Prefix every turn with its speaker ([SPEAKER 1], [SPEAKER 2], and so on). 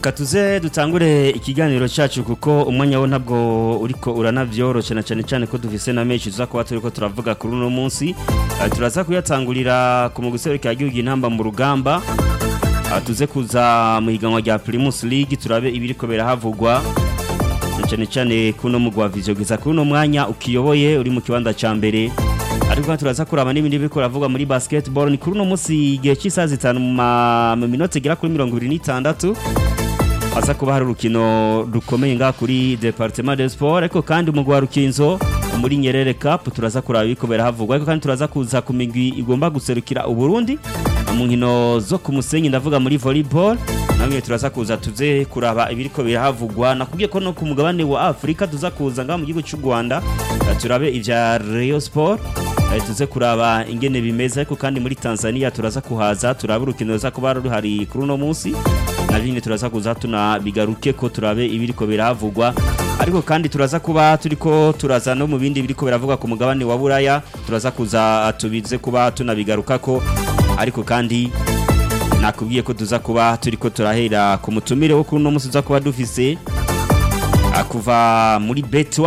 [SPEAKER 1] reka tuze dutangure ikiganiro cyacu kuko umwanya wo ntabwo uriko uranavyoroshe na cyane cyane ko dufise na menshi tuza kuba turiko turavuga kuri uno munsi uh, turaza kuyatangurira ku mugusero ka gihugu intamba mu rugamba uh, tuze kuza mu higanwa rya Primus League turabe ibiriko birahavugwa na cyane cyane kuno mugwa wa Vision giza kuri uno mwanya ukiyoboye uri mu kibanza ca mbere ariko turaza kuraba n'ibindi biriko biravuga muri basketball ni kuri uno munsi igihe cy'isaha zitanu mu ma- mu minota igera kuri mirongo ibiri n'itandatu haza kuba hari urukino rukomeye ngaha kuri departement de sport ariko kandi umugwi wa rukinzo muri nyerere cup turaza kuraba ibiko birahavugwa ariko kandi turaza kuza ku migwi igomba guserukira uburundi mu nkino zo ku musenyi ndavuga muri volleyball namwe turaza kuza tuze kuraba ibiriko birahavugwa nakubwiye ko no ku mugabane wa afurika tuza kuza ngaha mu gihugu cy'u rwanda eh, turabe ivya rayon sport Eh, tuze kuraba ingene bimeze ariko kandi muri Tanzania turaza kuhaza turaba urukino ruza kuba ruhari kuri uno munsi na bindi turaza kuza tunabigaruke ko turabe ibiriko biravugwa ariko kandi turaza kuba turiko turaza no mu bindi biriko biravugwa ku mugabane wa Buraya turaza kuza tubize kuba tunabigarukako ariko kandi nakubwiye ko tuza kuba turiko turahera ku mutumire wo kuri uno munsi tuza kuba dufise ah, kuva muri bet